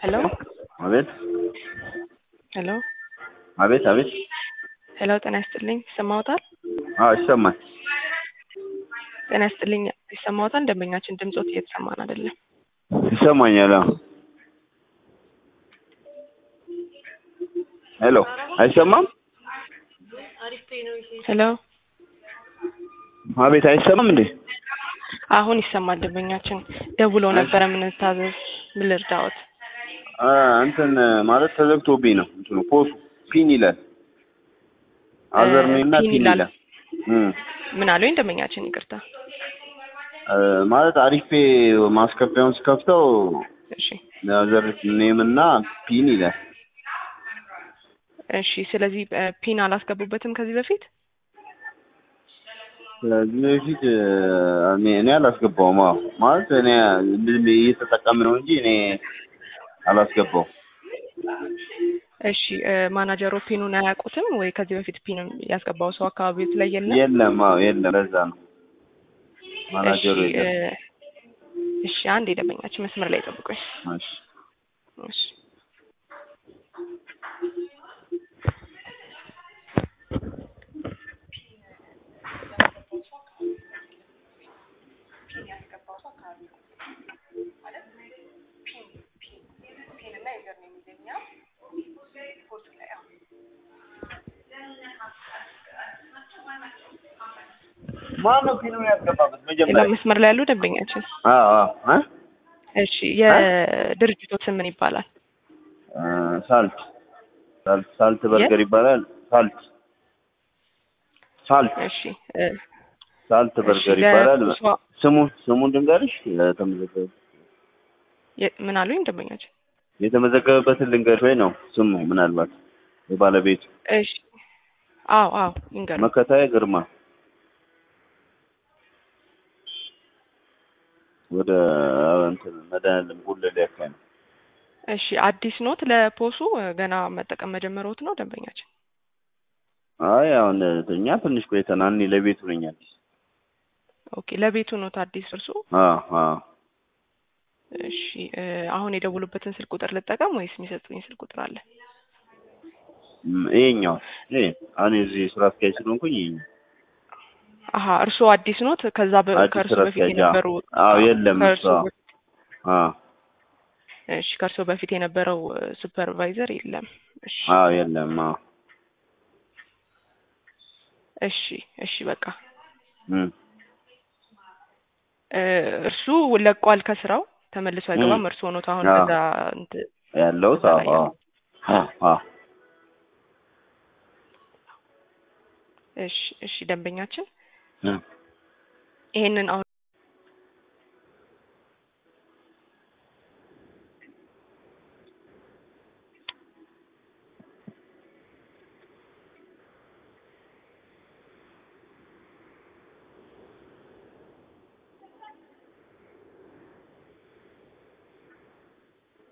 ሄሎ አቤት ሄሎ አቤት አቤት ሄሎ ጤና ይስጥልኝ ይሰማዎታል? አዎ ይሰማል። ጤና ይስጥልኝ ይሰማዎታል? ደንበኛችን ድምጾት እየተሰማን አይደለም። ይሰማኛል። አዎ ሄሎ አይሰማም? ሄሎ አቤት አይሰማም እንዴ? አሁን ይሰማል። ደንበኛችን ደውለው ነበረ። ምን ታዘዝ? ምን ልርዳዎት? አ እንትን ማለት ተዘግቶብኝ ነው። እንትኑ ፖሱ ፒን ይላል። አዘር ኔም እና ፒን ፒን ይላል። ይላል። እም ምን አሉኝ? ደንበኛችን ይቅርታ። አ ማለት አሪፌ ማስከፊያውን ስከፍተው እሺ አዘር ኔም እና ፒን ይላል። እሺ። ስለዚህ እ ፒን አላስገቡበትም ከዚህ በፊት? ስለዚህ በፊት አ እኔ እኔ አላስገባውም። አዎ ማለት እኔ ዝም ብዬ እየተጠቀምን ነው እንጂ እኔ አላስገባውም። እሺ እ ማናጀሮ ፒኑን አያውቁትም ወይ? ከዚህ በፊት ፒን ያስገባው ሰው አካባቢው ላይ የለም? የለም። አዎ የለም። ለዛ ነው ማናጀሩ እሺ እ የለም። እሺ አንድ የደንበኛችን መስመር ላይ ጠብቁኝ። እሺ እሺ ማነው ፊልሙን ያስገባበት መጀመሪያ? መስመር ላይ ያሉ ደንበኛችን አዎ አዎ እ እሺ የድርጅቱ ስም ምን ይባላል? አ ሳልት ሳልት ሳልት በርገር ይባላል። ሳልት ሳልት እሺ እ ሳልት በርገር እሺ፣ ይባላል። ለእሷ- ስሙ ስሙን ልንገርሽ የተመዘገበ የ- ምን አሉኝ ደንበኛችን? የተመዘገበበትን ልንገርሽ ወይ ነው ስሙ ምናልባት የባለቤቱ እሺ አዎ አዎ ይንገሩ። መከታዬ ግርማ ወደ እንትን መድኃኒዓለም ጉለሌ አካባቢ ነው። እሺ አዲስ ኖት ለፖሱ እ ገና መጠቀም መጀመሪያዎት ነው ደንበኛችን? አይ አሁን እኛ ትንሽ ቆይተናል። እኔ ለቤቱ ነኝ አዲስ። ኦኬ ለቤቱ ኖት አዲስ እርሱ? አዎ አዎ እሺ እ አሁን የደውሉበትን ስልክ ቁጥር ልጠቀም ወይስ የሚሰጡኝ ስልክ ቁጥር አለ? ም- ይሄኛው ይሄ አሁን የዚህ ስራ አስኪያጅ ስለሆንኩኝ ይሄኛው አሀ እርስዎ አዲስ ኖት? ከዛ በ- አዲስ ከእርሱ ስራ በፊት አስኪያጅ የነበሩ አዎ የለም እሱ ከእርሱ አዎ በፊት- አዎ እሺ ከእርሱ በፊት የነበረው ሱፐርቫይዘር የለም። እሺ አዎ የለም አዎ እሺ እሺ በቃ እም እ እርሱ ለቋል ከስራው ተመልሶ አይገባም። እም። እርስዎ ኖት አሁን አዎ። ከዛ እንትን ያለሁት እዛ አዎ ላይ አዎ ያለው። አዎ አዎ እሺ እሺ ደንበኛችን እም ይሄንን አሁን